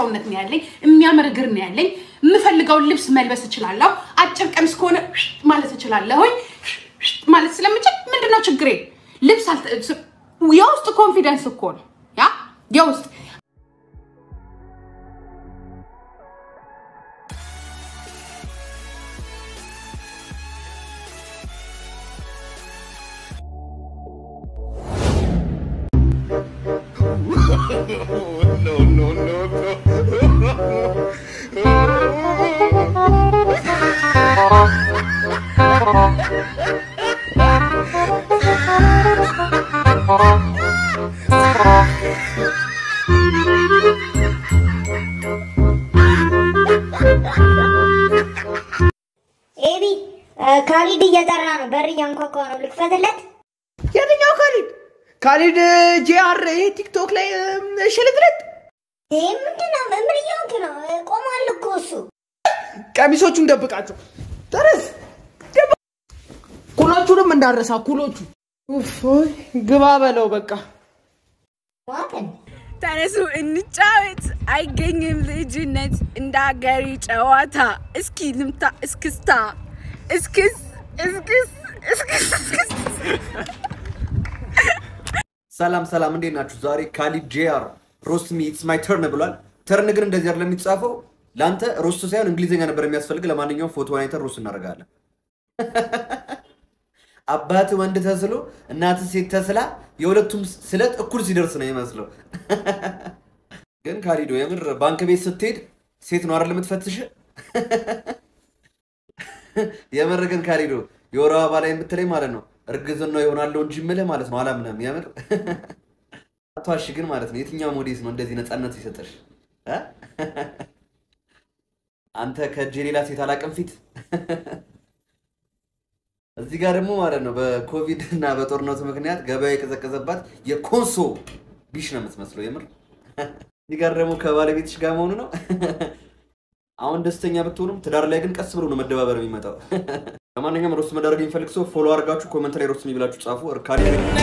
ሰውነት ነው ያለኝ፣ የሚያምር እግር ነው ያለኝ። የምፈልገውን ልብስ መልበስ እችላለሁ። አጭር ቀሚስ ከሆነ ማለት እችላለሁኝ ማለት ስለምችል ምንድነው ችግሬ? ልብስ አልተ- የውስጥ ኮንፊደንስ እኮ ነው ያ የውስጥ ኤቢ ካሊድ እየጠራ ነው። በር እያንኳኳ ነው። ልክፈትለት። የትኛው ካሊድ? ካሊድ ጂአር ይሄ ቲክቶክ ላይ እም፣ ሽልጥልጥ ይህ ምንድን ነው? ምን እየሆንክ ነው? ቆሟል እኮ እሱ። ቀሚሶቹን ደብቃቸው። ተረስ ደብ- ኩሎቹንም እንዳረሳ ኩሎቹ። ኡፍ፣ ኦይ፣ ግባ በለው በቃ። ዋጠን ተነሱ እንጫወት። አይገኝም ልጅነት እንደ ሀገሪ ጨዋታ። እስኪ ልምታ እስክስታ እስክስ እስክስ እስክስ እስክስ ሰላም ሰላም፣ እንዴት ናችሁ? ዛሬ ካሊድ ጄአር ሮስት ሚ ኢትስ ማይ ተርን ብሏል። ተርን ግን እንደዚህ አይደለም የሚጻፈው። ለአንተ ሮስት ሳይሆን እንግሊዝኛ ነበር የሚያስፈልግ። ለማንኛውም ፎቶ አይተን ሮስት እናደርጋለን። አባት ወንድ ተስሎ እናት ሴት ተስላ የሁለቱም ስለት እኩል ሲደርስ ነው ይመስለው። ግን ካሊዶ የምር ባንክ ቤት ስትሄድ ሴት ነው አይደል የምትፈትሽ? የምር ግን ካሊዶ የወር አበባ ላይ የምትለኝ ማለት ነው እርግዝና ይሆናለሁ እንጂ የምልህ ማለት ነው አላምነም። የምር አቷሽ ግን ማለት ነው የትኛው ሞዴስ ነው እንደዚህ ነፃነት ይሰጠሽ? እ? አንተ ከእጄ ሌላ ሴት አላቅም ፊት እዚህ ጋር ደግሞ ማለት ነው በኮቪድ እና በጦርነቱ ምክንያት ገበያ የቀዘቀዘባት የኮንሶ ቢሽ ነው የምትመስለው። የምር እዚህ ጋር ደግሞ ከባለቤትሽ ጋር መሆኑ ነው። አሁን ደስተኛ ብትሆኑም ትዳር ላይ ግን ቀስ ብሎ ነው መደባበር የሚመጣው። ለማንኛውም ሮስት መዳረግ የሚፈልግ ሰው ፎሎ አድርጋችሁ ኮመንት ላይ ሮስት የሚብላችሁ ጻፉ። እርካሪ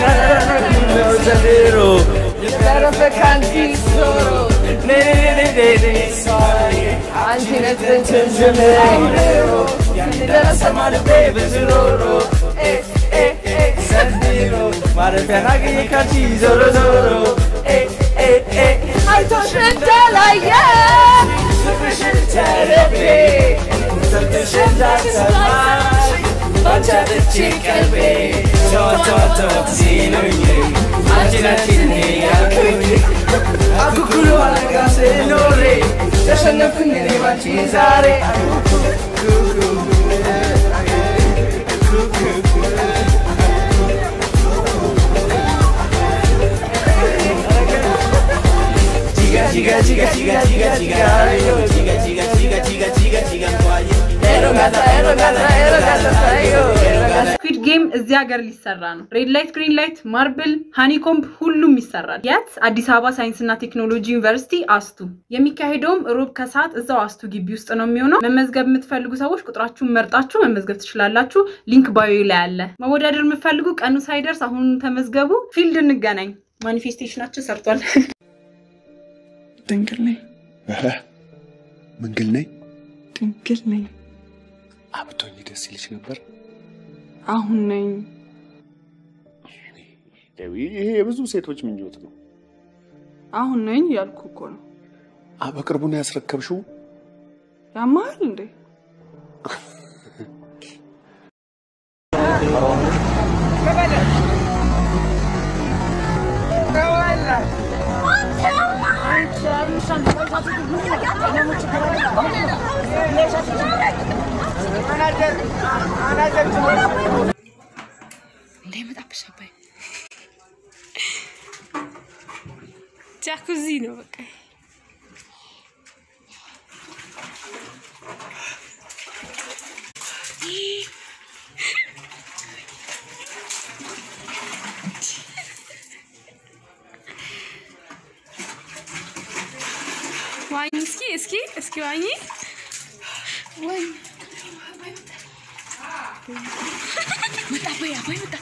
አይቶሽ እንዳላየ ስኩዊድ ጌም እዚህ ሀገር ሊሰራ ነው። ሬድ ላይት፣ ግሪን ላይት፣ ማርብል፣ ሃኒኮምብ ሁሉም ይሰራል። የት? አዲስ አበባ ሳይንስና ቴክኖሎጂ ዩኒቨርሲቲ አስቱ። የሚካሄደውም ሮብ ከሰዓት እዛው አስቱ ግቢ ውስጥ ነው የሚሆነው። መመዝገብ የምትፈልጉ ሰዎች ቁጥራችሁን መርጣችሁ መመዝገብ ትችላላችሁ። ሊንክ ባዮ ላይ አለ። መወዳደር የምትፈልጉ ቀኑ ሳይደርስ አሁን ተመዝገቡ። ፊልድ እንገናኝ። ማኒፌስቴሽናችን ሰርቷል። ድንግል ነኝ ምንግል ነኝ ድንግል ነኝ አብቶኝ ደስ ይልሽ ነበር። አሁን ነኝ ይሄ የብዙ ሴቶች ምኞት ነው። አሁን ነኝ ያልኩ እኮ ነው። አ በቅርቡ ነው ያስረከብሽው? ያማል እንዴ? እንዳይመጣብሽ አባይ ጃኩዚ ነው በቃ ዋኝ እስኪ እስኪ እስኪ ዋኝ ዋኝ መጣ አባይ አባይ መጣ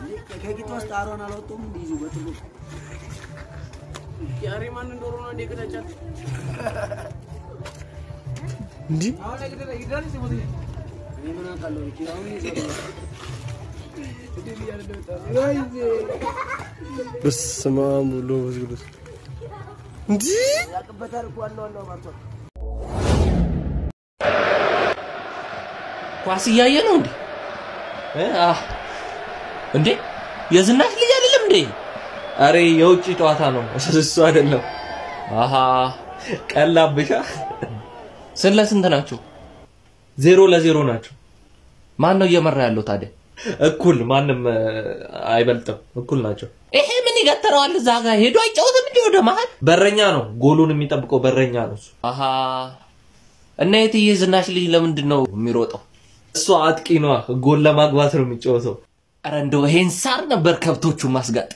ከቂጥ ውስጥ አሮን አልወጡም እንዲይዙ በትሉ ያሬ ማን እንደሆነ ነው እንዴ ቅጠጫት እንዲህ እኔ ምን አውቃለሁ ኪራውን ይዘው በስመ አብ ወወልድ ወመንፈስ ቅዱስ እንዲህ ያቅበታል እኮ አለው አለው ማርቷል ኳስ እያየ ነው እንዴ እ? አህ። እንዴ የዝናሽ ልጅ አይደለም እንዴ አሬ የውጭ ጨዋታ ነው እሱ አይደለም አሃ ቀላብሻ ስንት ለስንት ናቸው ዜሮ ለዜሮ ናቸው ማን ነው እየመራ ያለው ታዲያ እኩል ማንም እ፣ አይበልጥም እኩል ናቸው ይሄ ምን ይገትረዋል እዛ ጋር ሄዶ አይጫወትም እንዲ ወደ መሀል በረኛ ነው ጎሉን የሚጠብቀው በረኛ ነው እሱ አሃ እና የትዬ ዝናሽ ልጅ ለምንድን ነው የሚሮጠው እሱ አጥቂ ነዋ ጎል ለማግባት ነው የሚጫወተው ኧረ እንደው ይሄን ሳር ነበር ከብቶቹ ማስጋጥ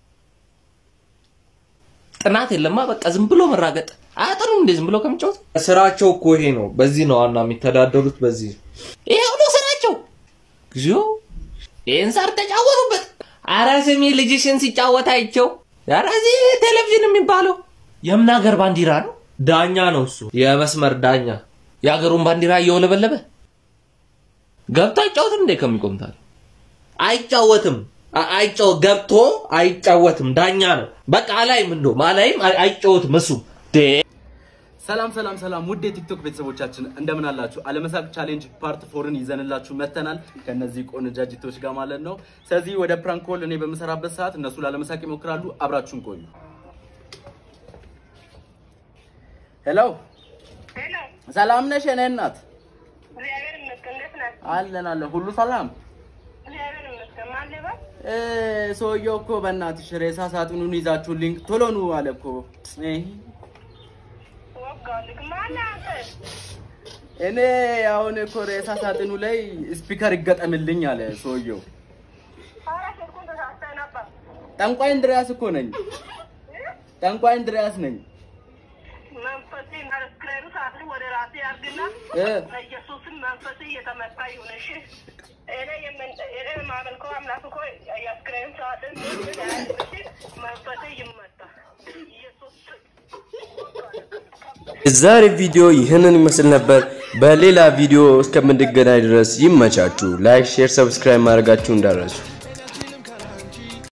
ጥናት የለማ በቃ ዝም ብሎ መራገጥ አያጠሩም እንዴ ዝም ብሎ ከሚጫወት ስራቸው እኮ ይሄ ነው በዚህ ነው ዋና የሚተዳደሩት በዚህ ይሄው ነው ስራቸው እግዚኦ ይህን ሳር ተጫወቱበት አረ ስሚ ልጅሽን ሲጫወት አይቸው ኧረ እዚህ ቴሌቪዥን የሚባለው የምን ሀገር ባንዲራ ነው ዳኛ ነው እሱ የመስመር ዳኛ የሀገሩን ባንዲራ እየወለበለበ ገብቶ አይጫወትም እንዴ ከሚቆምታል አይጫወትም አ- አይጫወ ገብቶ አይጫወትም ዳኛ ነው በቃ አላይም እንደውም አላይም አይ- አይጫወትም እሱ ዴ ሰላም ሰላም ሰላም ውድ የቲክቶክ ቤተሰቦቻችን እንደምን አላችሁ? አለመሳቅ ቻሌንጅ ፓርት ፎርን ይዘንላችሁ መተናል ከነዚህ ቆነጃጅቶች ጋር ማለት ነው። ስለዚህ ወደ ፕራንክ ኮል እኔ በምሰራበት ሰዓት እነሱ ላለመሳቅ ይሞክራሉ። አብራችሁን ቆዩ። ሄሎ ሰላም ነሽ የኔ እናት? አለን አለን፣ ሁሉ ሰላም እ፣ ሰውየው እኮ በእናትሽ ሬሳ ሳጥኑን ይዛችሁልኝ ቶሎ ኑ አለ እኮ እ፣ እኔ አሁን እኮ ሬሳ ሳጥኑ ላይ ስፒከር ይገጠምልኝ አለ ሰውየው። ጠንቋይ እንድሪያስ እኮ ነኝ። ጠንቋይ እንድሪያስ ነኝ። እ፣ የዛሬ ቪዲዮ ይህንን ይመስል ነበር። በሌላ ቪዲዮ እስከምንገናኝ ድረስ ይመቻችሁ። ላይክ፣ ሼር፣ ሰብስክራይብ ማድረጋችሁ እንዳረሱ